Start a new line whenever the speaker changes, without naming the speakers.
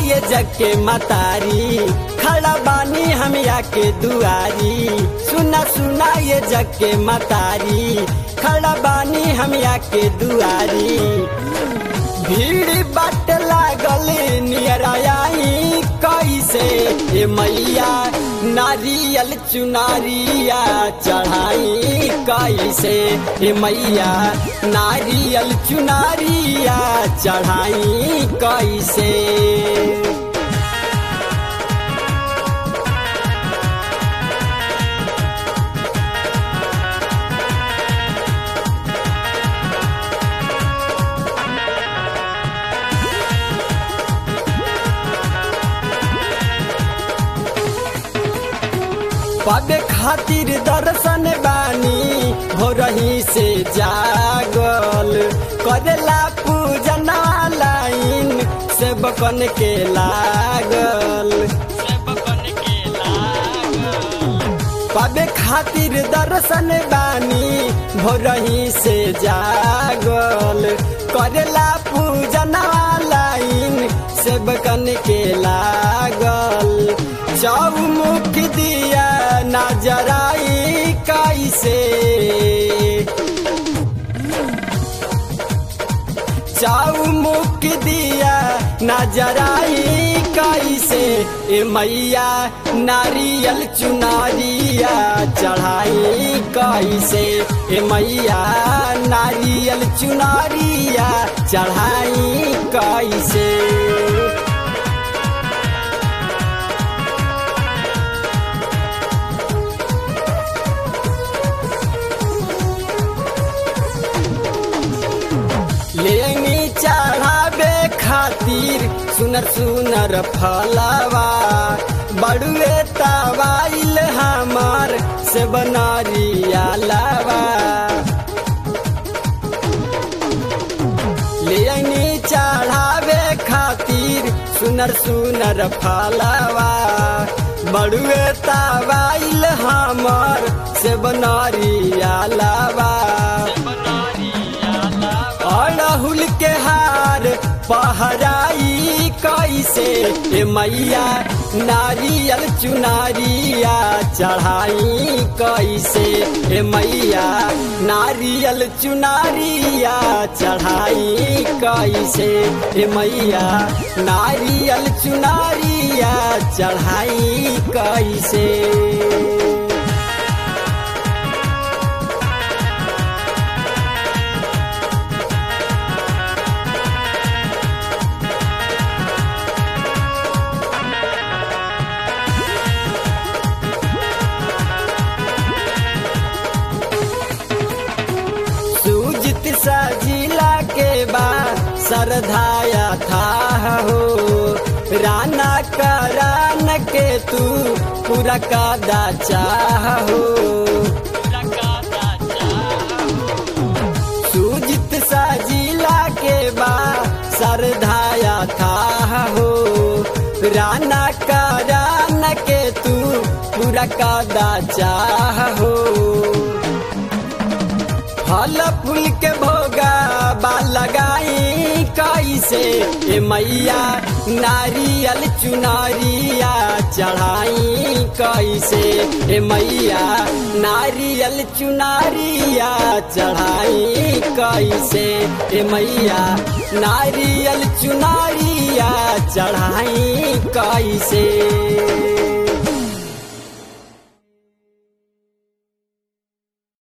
ये जग के मतारी खड़ा बानी हम के दुआरी सुना सुना ये जग के मतारी खड़ा बानी हम के दुआरी भीड़ बाट लागल नियराई कैसे ए मैया नारियल चुनारिया चढ़ाई कैसे ए मैया नारियल चुनारिया चढ़ाई कैसे पाबे खातिर दर्शन बानी हो रही से जागल करेला पूजना लाइन से बकन के लागल पाबे खातिर दर्शन बानी हो रही से जागल करेला पूजना लाइन से बकन के लागल चौमुख दिया नजराई कैसे चौमुख दिया नजराई कैसे ए मैया नारियल चुनारिया चढ़ाई कैसे ए मैया नारियल चुनारिया चढ़ाई कैसे लेंगी चढ़ावे खातिर सुनर सुनर फलवा बड़ुए तवाइल हमार से बनरिया लावा लेंगी चढ़ावे खातिर सुनर सुनर फलवा बड़ुए तवाइल हमार से बनरिया लावा अड़हुल के हार पहराई कैसे ए मैया नारियल चुनारिया चढ़ाई कैसे ए मैया नारियल चुनारिया चढ़ाई कैसे ए मैया नारियल चुनारिया चढ़ाई कैसे सूजित सजिला के बाद सरधाया था हो राना करान के तू पूरा कादा चाह हो सूजित सजिला के बाद सरधाया था हो राना करान के तू पूरा कादा चाह हो फल फूल के भोगा बा लगाई कैसे ए मैया नारियल चुनारिया चढ़ाई कैसे ए मैया नारियल चुनारिया चढ़ाई कैसे ए मैया नारियल चुनारिया चढ़ाई कैसे